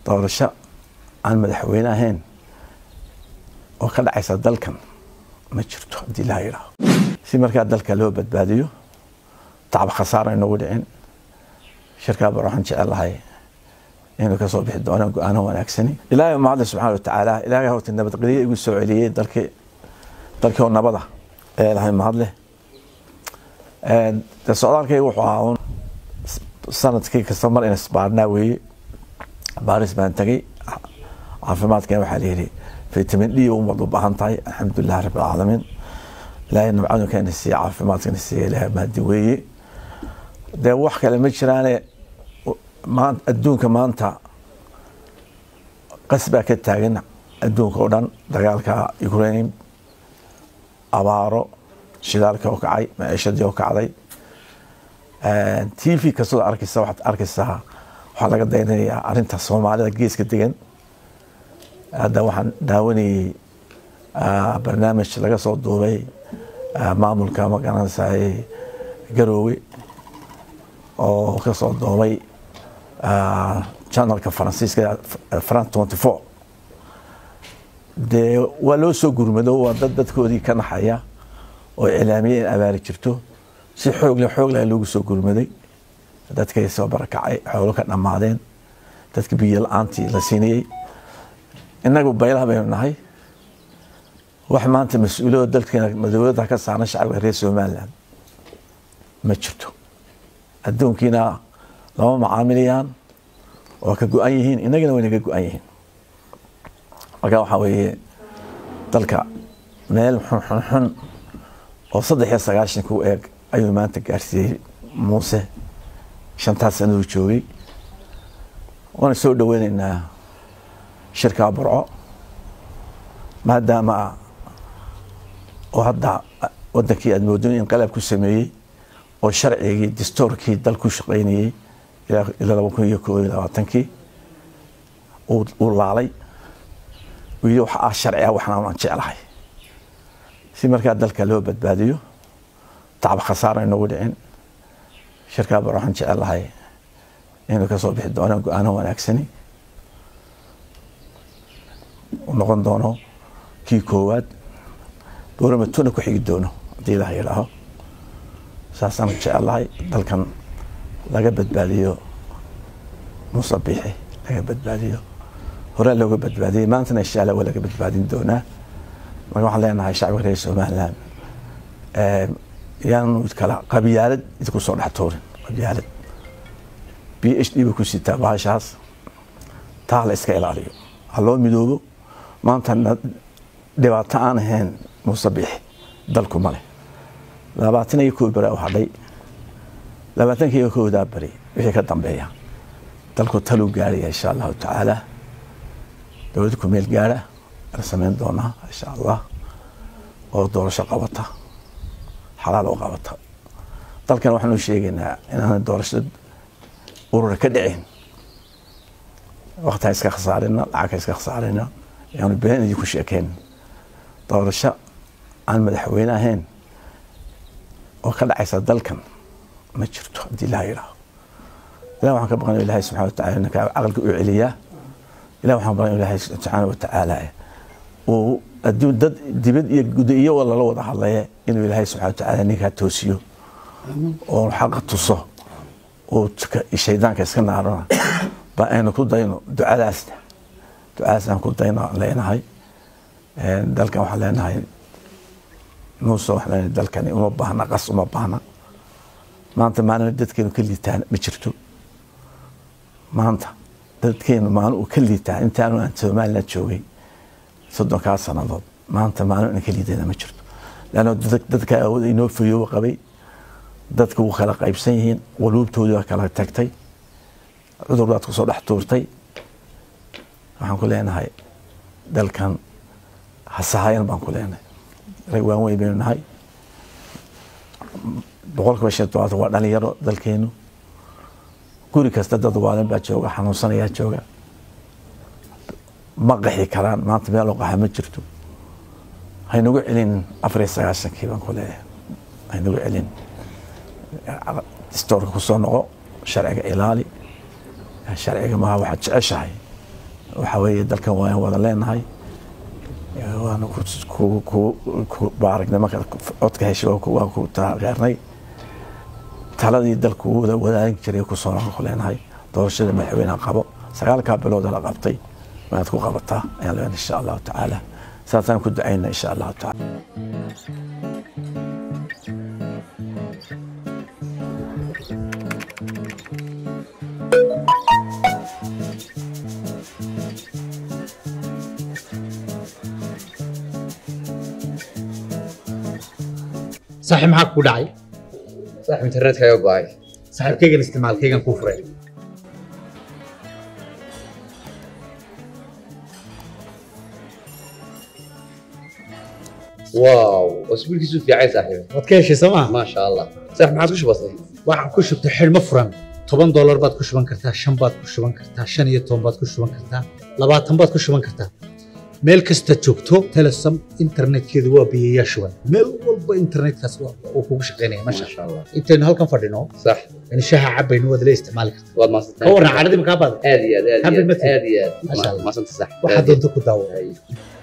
doorasho aan madaxweyne ahayn oo ka dhacaysa dalkan ma jirto haddii laa yidhaaho si markaa dalka loo badbaadiyo tacab khasaara inagu dhicin shirkaa bar waxaan jecel lahay inuu kasoo bixi doonaan go-aano wanaagsani ilaahay mahadle subxana wa tacaala ilaahay horta nabadgelyo igu soo celiyey dalkii dalkii oo nabada ee lahay mahadle de socdaalkayga wuxuu ahaa un sanadkii kasta mar ina isbaarnaa weeye baaris baan tegay caafimaadkan waxaa layidhi vitamin d umad u baahan tahay alxamdulilah rabbi alcaalamiin ilaahay nabcadunkaana siiye caafimaadkana siiye ilahay mahadi weeye dee wax kale ma jiraane maan adduunka maanta qas baa ka taagan adduunka oo dhan dagaalka ukraine abaaro shidaalka oo kacay maciishadii oo kacday t v kastoo arkaysa waxaad arkaysaa waxaa laga daynanayaa arrinta soomaalida geeska degan hadda waxaan daawanayey barnaamij laga soo duubay maamulka magaranaysaay garoowe oo ka soo duubay janalka faransiiska france twenty four dee waa loo soo gurmado waa dad dadkoodii ka naxaya oo iclaamiye in abaari jirto si xoogle xoogle loogu soo gurmaday dadkay soo barakacay xoolo ka dhammaadeen dadka biyo la-aantii la siinayey innagu baylaha baynu nahay wax maanta mas-uuliyado dalkeena dowladda ka saaran shacabka reer somaliland ma jirto adduunkiina lama macaamilayaan waa ka go-an yihiin innagana wayna ka go-an yihiin marka waxaa weeye dalka meel xunxunxun oo saddex iyo sagaashanka u eeg ayuu maanta gaarsiiyey muuse shantaas sanaduu joogay waana soo dhoweyneynaa shirkaa burco maadaama oo hadda wadankii aad moodo in qalab ku sameeyey oo sharcigii dastoorkii dal ku shaqaynayey ilaa laba kun iyo koob iyo labaatankii uu laalay uu yidhi waxa ah sharci ah waxna aan jeclahay si markaa dalka loo badbaadiyo tacab khasaara inagu dhicin shirkaa bar waxaan jecel lahay inuu kasoo bixi doonaan go-aano wanaagsani u noqon doono kii koowaad dowlamatuna ku xigi doono haddii ilaah yidhaaho saasaan jecel lahay dalkan laga badbaadiyo muuse biixi laga badbaadiyo horaa looga badbaadiyey maantana insha allah waa laga badbaadin doonaa marka waxaan leenahay shacbiga reer somaliland yaanu kala qabyaalad idinku soo dhex tuurin qabyaalad b h d ba ku sitaa bahashaas taa la iska ilaaliyo ha loo midoobo maanta dhibaato aan ahayn muuse biixi dalku male labaatan iyo koo beri u hadhay labaatanka iyo koodaa beri wixii ka dambeeya dalku taluu gaaraya insha allahu tacaala dowladda ku meel gaara la samayn doonaa insha allah oo doorasho qabata xalaal oo qabata dalkan waxaanu sheegaynaa inaan doorasho urura ka dhicin waktiha iska khasaarina lacagka iska khasaarina yaanu been idinku sheekeen doorasho aan madaxweyne ahayn oo ka dhacaysa dalkan ma jirto haddii laa yidhaaho ilah waxaan ka baqan ilahay subxana watacala ninka caqliga u celiyaa ilah waxaan baqan ilahay subxaana watacaala uu adduun dad dibad iyo guda iyo lala wada hadlaya inuu ilaahay subxana watacaala ninkaa toosiyo oo xaqa tuso oo shaydaanka iska naarana ba aynu ku dayno ducadaasna ducadaas aan ku dayno leenahay dalkan waxaan leenahay muuse waxaan leenahay dalkani uma baahna qas uma baahna maanta maalin dadkeenu ka liitaan ma jirto maanta dadkeenu maalin uu ka liitaa intaanu aan somaliland joogay soddonkaa sannadood maanta maalin aan ka liidana ma jirto leanna dadka awood inoo fayooba qabay dadka wuu kala qaybsan yihiin waluubtoodii waa kala tagtay cudur baad kusoo dhex tuurtay waxaan ku leenahay dalkan hasahayan baan ku leenahay rag waan weyn baynu nahay boqolkiiba shan todobaatan waa dhalinyaro dalkeenu guri kasta dad waalan baa jooga xanuunsanayaa jooga ma qaxi karaan maanta meel oo qaxa ma jirto haynagu celin afar iyo sagaashankii baan ku leeyahay haynagu celin distoorka kusoo noqo sharciga ilaali sharciga maha waxaad jeceshahay waxa weeye dalkan waan wada leenahay waana ku baaragnay marka codka heshay waan ku taageernay taladii dalku wada wadaagin jiray kusoo ku leenahay doorashada madaxweyneha qabo sagaalkaa bilooda la qabtay waanaad ku qabataa ayaan leenahay insha allahu tacaala saasaan ku ducayna insha allahu tacaala saaxiib maxaa ku dhacay saaxiib internetka ayaa go'ay saaxiibkaygan isticmaalkaygan kuu furay waaw wasbiilkiisu fiicay saaxiib waad ka heshay soo maa maasha allah saaxiib maxaad ku shubatay waxaan ku shubtay xidhmo furan toban doolar baad ku shuban kartaa shan baad ku shuban kartaa shan iyo toban baad ku shuban kartaa labaatan baad ku shuban kartaa meel kasta joogto telesom internetkeedu waa biyayaa shuban meel walba internetkaas uu kugu shaqaynaya masha maasha allah intaynu halkan fadhino sax in shaha cabaynu waad la isticmaali kartaa waad maasantay ka warran cadhadii makaa baada aad iyo aad aad iyo Happy aad birthday. aad iyo Masha aad Allah. maasanta saaxiib waxaad doonto ku daawo Ay.